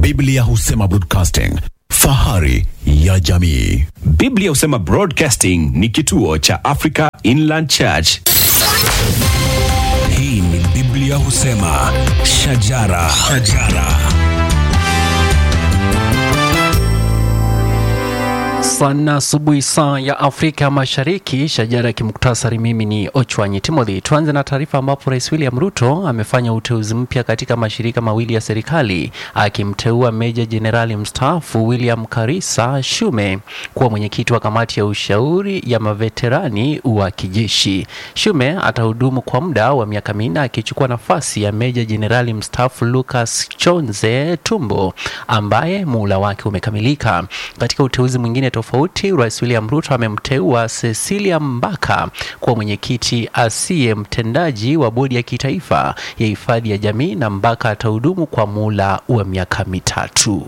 Biblia husema broadcasting, fahari ya jamii. Biblia husema Broadcasting ni kituo cha Africa Inland Church. Hii ni Biblia husema shajara, shajara. Sana asubuhi saa ya Afrika Mashariki, shajara ya kimuktasari. Mimi ni Ochwanyi Timothy. Tuanze na taarifa ambapo Rais William Ruto amefanya uteuzi mpya katika mashirika mawili ya serikali, akimteua Meja Jenerali mstaafu William Karisa Shume kuwa mwenyekiti wa kamati ya ushauri ya maveterani wa kijeshi. Shume atahudumu kwa muda wa miaka minne akichukua nafasi ya Meja Jenerali mstaafu Lucas Chonze Tumbo ambaye muhula wake umekamilika. Katika uteuzi mwingine tofauti, Rais William Ruto amemteua Cecilia Mbaka kuwa mwenyekiti asiye mtendaji wa bodi ya kitaifa ya hifadhi ya jamii, na Mbaka atahudumu kwa muhula wa miaka mitatu.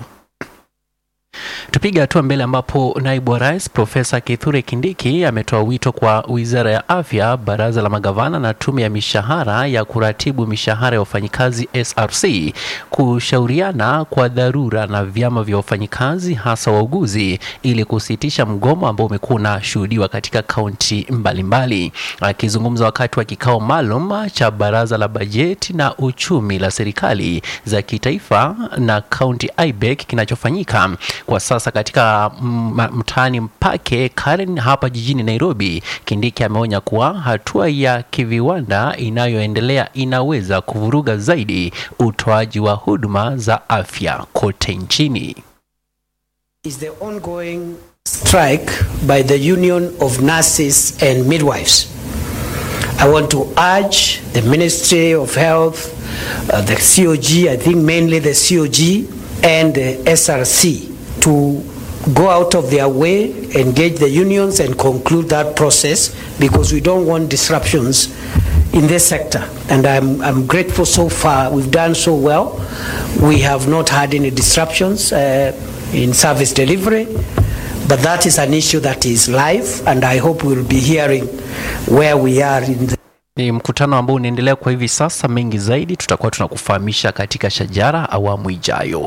Tupiga hatua mbele ambapo naibu wa rais Profesa Kithure Kindiki ametoa wito kwa wizara ya afya, baraza la magavana na tume ya mishahara ya kuratibu mishahara ya wafanyikazi SRC kushauriana kwa dharura na vyama vya wafanyikazi hasa wauguzi ili kusitisha mgomo ambao umekuwa unashuhudiwa katika kaunti mbalimbali. Akizungumza wakati wa kikao maalum cha baraza la bajeti na uchumi la serikali za kitaifa na kaunti IBEC kinachofanyika kwa sasa katika mtaani Mpake Karen hapa jijini Nairobi, Kindiki ameonya kuwa hatua ya kiviwanda inayoendelea inaweza kuvuruga zaidi utoaji wa huduma za afya kote nchini. is the ongoing strike by the Union of Nurses and Midwives. I want to urge the Ministry of Health, uh, the COG, I think mainly the COG and the SRC to go out of their way, engage the unions and conclude that process because we don't want disruptions in this sector. And I'm, I'm grateful so far. We've done so well. We have not had any disruptions uh, in service delivery. But that is an issue that is live, and I hope we'll be hearing where we are in the Ni mkutano ambao unaendelea kwa hivi sasa. Mengi zaidi tutakuwa tunakufahamisha katika Shajara awamu ijayo.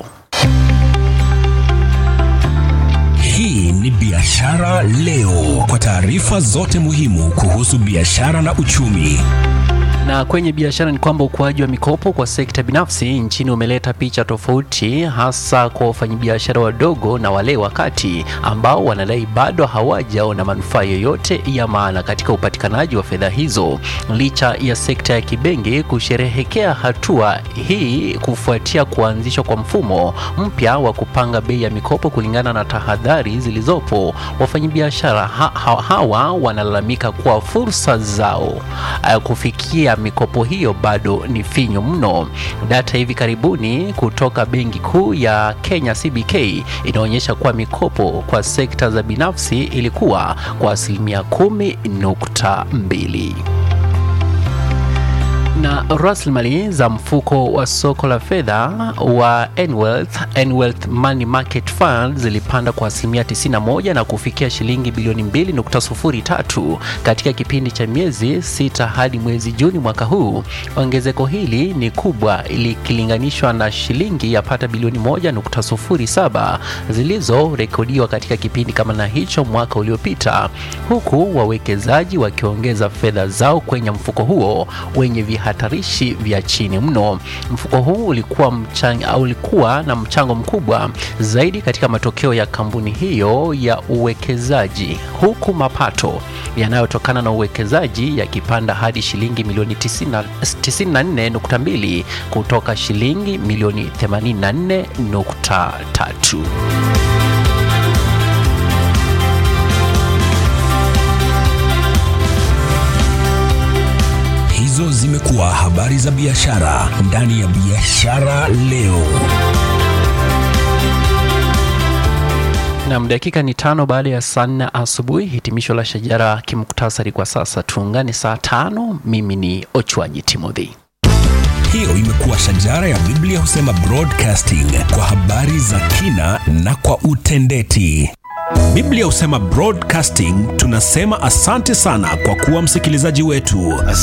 Hii ni Biashara Leo, kwa taarifa zote muhimu kuhusu biashara na uchumi. Na kwenye biashara ni kwamba ukuaji wa mikopo kwa sekta binafsi nchini umeleta picha tofauti, hasa kwa wafanyabiashara wadogo na wale wa kati ambao wanadai bado hawajaona manufaa yoyote ya maana katika upatikanaji wa fedha hizo, licha ya sekta ya kibenki kusherehekea hatua hii kufuatia kuanzishwa kwa mfumo mpya wa kupanga bei ya mikopo kulingana na tahadhari zilizopo. Wafanyabiashara ha ha hawa wanalalamika kuwa fursa zao uh, kufikia mikopo hiyo bado ni finyu mno. Data hivi karibuni kutoka Benki Kuu ya Kenya CBK inaonyesha kuwa mikopo kwa sekta za binafsi ilikuwa kwa asilimia kumi nukta mbili na rasilimali za mfuko wa soko la fedha wa Nwealth, Nwealth Money Market Fund zilipanda kwa asilimia 91 na kufikia shilingi bilioni 2.03 katika kipindi cha miezi sita hadi mwezi Juni mwaka huu. Ongezeko hili ni kubwa likilinganishwa na shilingi yapata bilioni 1.07 zilizorekodiwa katika kipindi kama na hicho mwaka uliopita, huku wawekezaji wakiongeza fedha zao kwenye mfuko huo wenye vihatarishi vya chini mno. Mfuko huu ulikuwa, mchang, ulikuwa na mchango mkubwa zaidi katika matokeo ya kampuni hiyo ya uwekezaji, huku mapato yanayotokana na uwekezaji yakipanda hadi shilingi milioni 94.2 kutoka shilingi milioni 84.3. Hizo zimekuwa habari za biashara ndani ya Biashara Leo. Nam, dakika ni tano baada ya saa nne asubuhi. Hitimisho la Shajara kimuktasari kwa sasa. Tuungane saa tano. Mimi ni Ochwanyi Timothy. Hiyo imekuwa Shajara ya Biblia husema broadcasting kwa habari za kina na kwa utendeti. Biblia husema broadcasting, tunasema asante sana kwa kuwa msikilizaji wetu.